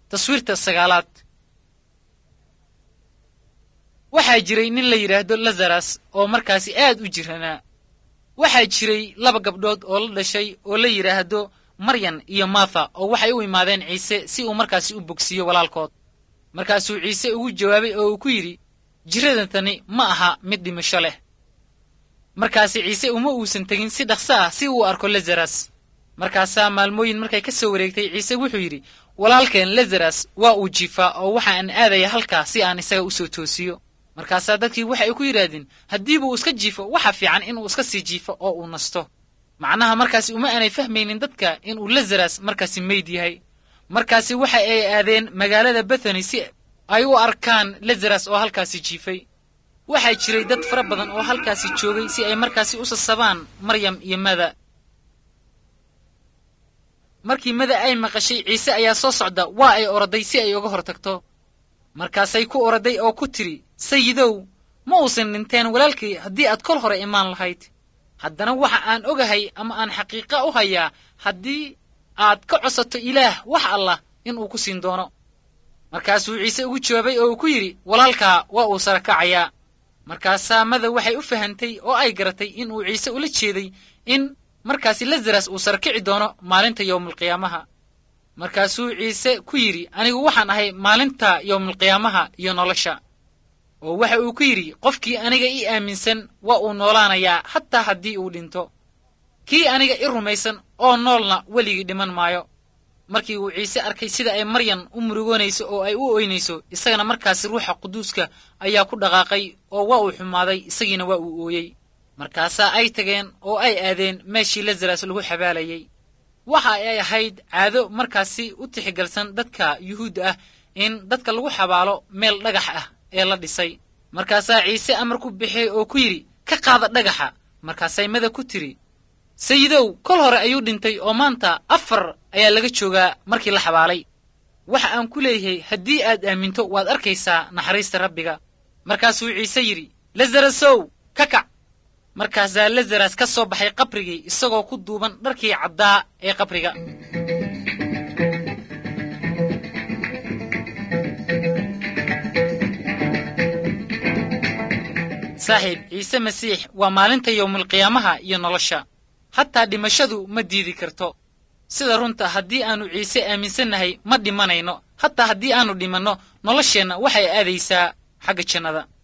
taswiirta sagaalaad waxaa jiray nin la yidhaahdo lazaras oo markaasi aad u jiranaa waxaa jiray laba gabdhood oo la dhashay oo la yidhaahdo maryan iyo martha oo waxay u imaadeen ciise si uu markaasi u bogsiiyo walaalkood markaasuu ciise ugu jawaabay oo uu ku yidhi jiradantani ma aha mid dhimasho leh markaasi ciise uma uusan tegin si dhaqso ah si uu arko lazaras markaasaa maalmooyin markay ka soo wareegtay ciise wuxuu yidhi walaalkeen lazaras waa uu jiifaa oo waxa aan aadaya halkaa si aan isaga u soo toosiyo markaasaa dadkii waxay ku yidhaahdeen haddiibuu iska jiifo waxa fiican inuu iska sii jiifo oo uu nasto macnaha markaasi uma aanay fahmaynin dadka inuu lazaras markaasi meyd yahay markaasi waxa ay aadeen magaalada bethany si ay u arkaan lazaras oo halkaasi jiifay waxaa jiray dad fara badan oo halkaasi joogay si ay markaasi u sasabaan maryam iyo mada markii mada ay maqashay ciise ayaa soo socda waa ay oroday si ay uga hor tagto markaasay ku oroday oo ku tidhi sayidow ma uusan dhinteen walaalkay haddii aad kol hore imaan lahayd haddana waxa aan ogahay ama aan xaqiiqa u hayaa haddii aad ka cosato ilaah wax allah inuu ku siin doono markaasuu ciise ugu jawaabay oo uu ku yidhi walaalkaa waa uu sara kacayaa markaasaa mada waxay u fahantay oo ay garatay inuu ciise ula jeeday in markaasi lazaras uu sarkici doono maalinta yowmulqiyaamaha markaasuu ciise ku yidhi anigu waxaan ahay maalinta yowmulqiyaamaha iyo nolosha oo waxa uu ku yidhi qofkii aniga ii aaminsan waa uu noolaanayaa hataa haddii uu dhinto kii aniga i rumaysan oo noolna weligii dhiman maayo markii uu ciise arkay sida ay maryan u murugoonayso oo ay u oynayso isagana markaasi ruuxa quduuska ayaa ku dhaqaaqay oo waa uu xumaaday isagiina waa uu ooyey markaasaa ay tageen oo ay aadeen meeshii lazaras lagu xabaalayey waxa ay ahayd caado markaasi u tixigalsan dadka yuhuudda ah in dadka lagu xabaalo meel dhagax ah ee la dhisay markaasaa ciise amar ku bixiyey oo ku yidhi ka qaada dhagaxa markaasay mada ku tidhi sayidow kol hore ayuu dhintay oo maanta afar ayaa laga joogaa markii la xabaalay waxa aan ku leeyahay haddii aad aaminto waad arkaysaa naxariista rabbiga markaasuu ciise yidhi lazarasow ka kac markaasaa lazaras ka soo baxay qabrigii isagoo ku duuban dharkii caddaa ee qabriga saaxiib ciise masiix waa maalinta yowmulqiyaamaha iyo nolosha hataa dhimashadu ma diidi karto sida runta haddii aannu ciise aaminsannahay ma dhimanayno hataa haddii aannu dhimanno nolosheenna waxay aadaysaa xagga jannada